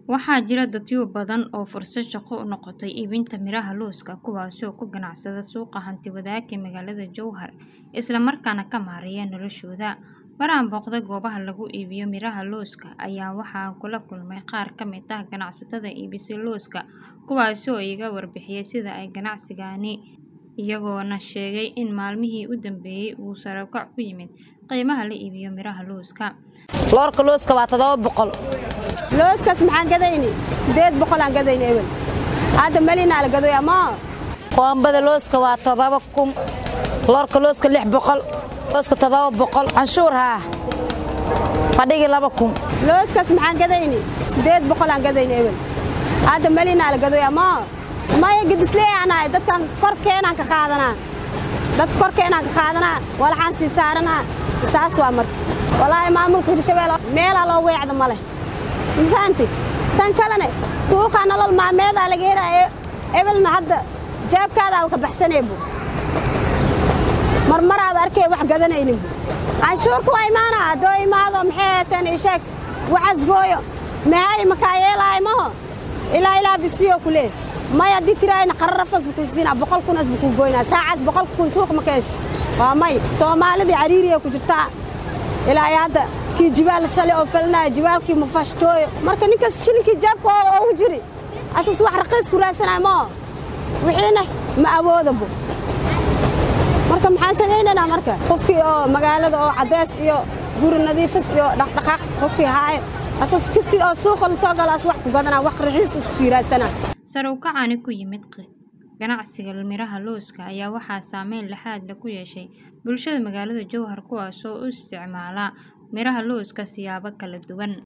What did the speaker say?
Waxaa jira dadyo badan oo fursad shaqo u noqotay iibinta miraha lawska kuwaasoo ku ganacsada suuqa hanti-wadaagga ee magaalada Jowhar isla markaana ka maareeya noloshooda. Mar aan booqday goobaha lagu iibiyo miraha lawska ayaa waxaan kula kulmay qaar ka mid ah ganacsatada iibisa lawska kuwaasoo iiga warbixiyay sida ay ganacsigani iyagoona sheegay in maalmihii u dambeeyay uu sare u kac ku yimid qiimaha la iibiyo miraha lawska. loorka looska waa todoba boqol looskaas maxaan gadayni sideed boqol aan gadayni ebel hadda melinaa la gadoy amaa koombada looska waa todoba kun loorka looska lix boqol looska todoba boqol canshuur haa fadhigii laba kun looskaas maxaan gadayni sideed boqol aan gadayni ebel hadda melinaa la gadoy amaa maya gadisleeyaanahay dadkan korkeenaan ka qaadanaa dad korkeenaan ka qaadanaa walaxaan sii saaranaa saas waa marka walaahi maamulka hirshabelle meelaa loo weecda ma leh ma fahanti tan kalene suuqaa nolol maalmeedaa laga helaayo ebelna hadda jaabkaadaa ka baxsanaybu marmaraaba arkay wax gadanayninbu canshuurka waa imaanaa haddoo imaado maxay heeteen isheeg wacasgooyo mahay makaa yeelaayo maho ilaa ilaa bisiyo ku leeh may haddii tiraayna qararafas buu kuisdiinaa boqol kunas buu kuu goynaa saacaas boqol kun suuq ma keesh waa may soomaalidii cariiriya ku jirtaa ilaa iyo hadda kii jibaal shalay oo falinaya jibaalkii mufashtooyo marka ninkaas shilinkii jaabka oo ugu jiri asas wax raqiis ku raadsanaya moo wixiina ma awoodabo marka maxaan samaynaynaa marka qofkii oo magaalada oo caddeys iyo guri nadiifis iyo dhaqdhaqaaq qofkii haayo asas kastii oo suuqa la soo galo as wax ku gadanaa wax raxiis isku sii raadsanaa Sare u kacani ku yimid ganacsiga miraha lawska ayaa waxaa saameyn laxaad leh ku yeeshay bulshada magaalada Jowhar kuwaasoo u isticmaala miraha lawska siyaabo kala duwan.